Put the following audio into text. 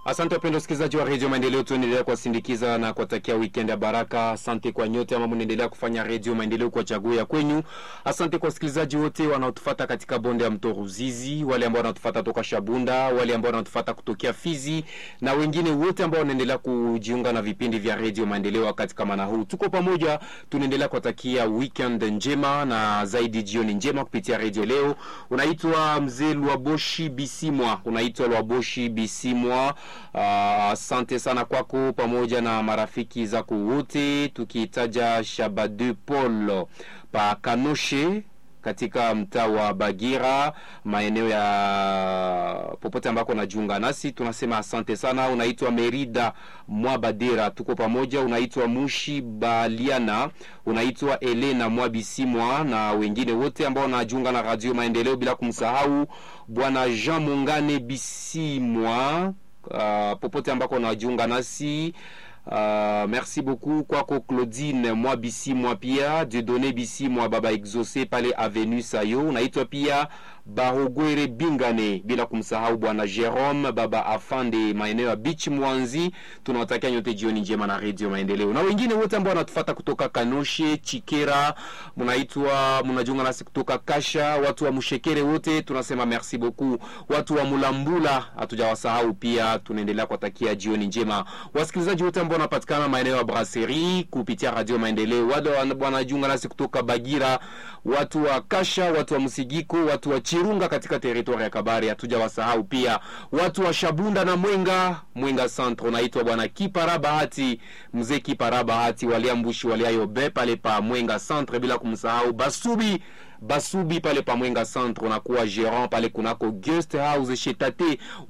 Asante wapenda wasikilizaji wa redio Maendeleo, tuendelea kuwasindikiza na kuwatakia weekend ya baraka. Asante kwa nyote ambao mnaendelea kufanya redio Maendeleo kwa chaguo ya kwenyu. Asante kwa wasikilizaji wote wanaotufata katika bonde ya mto Ruzizi, wale ambao wanatufata toka Shabunda, wale ambao wanatufata kutokea Fizi na wengine wote ambao wanaendelea kujiunga na vipindi vya redio Maendeleo wakati kama na huu. Tuko pamoja, tunaendelea kuwatakia weekend njema na zaidi jioni njema kupitia redio leo. Unaitwa mzee Lwaboshi Bisimwa, unaitwa Lwaboshi Bisimwa. Asante uh, sana kwako pamoja na marafiki zako wote, tukitaja Shabade Paul pa Kanoshe katika mtaa wa Bagira, maeneo ya popote ambako najiunga nasi, tunasema asante sana. Unaitwa Merida Mwabadera, tuko pamoja. Unaitwa Mushi Baliana, unaitwa Elena Mwabisimwa na wengine wote ambao wanajiunga na Radio Maendeleo, bila kumsahau bwana Jean Mungane Bisimwa Uh, popote ambako unajiunga nasi uh, merci beaucoup kwako Claudine mwa bisi mwa pia Dieudonne bisi mwa baba exauce pale avenue Sayo. Unaitwa pia Barogwere Bingane, bila kumsahau bwana Jerome baba afande maeneo ya beach Mwanzi. Tunawatakia nyote jioni njema na Radio Maendeleo na wengine wote ambao wanatufuata kutoka Kanoshe, Chikera, mnaitwa mnajiunga nasi kutoka Kasha, watu wa Mshekere wote tunasema merci beaucoup. Watu wa Mulambula hatujawasahau pia, tunaendelea kuwatakia jioni njema. Wasikilizaji wote ambao wanapatikana maeneo ya Brasserie kupitia Radio Maendeleo, wale wanajiunga nasi kutoka Bagira, watu wa Kasha, watu wa Msigiko, watu wa Chirunga katika teritoria ya Kabare hatujawasahau pia. Watu wa Shabunda na Mwenga, Mwenga Centre, naitwa bwana Kipara Bahati, mzee Kipara Bahati waliambushi waliayobe pale pa Mwenga Centre, bila kumsahau Basubi Basubi pale pa Mwenga Centre, unakuwa gerant pale kunako guest house shetate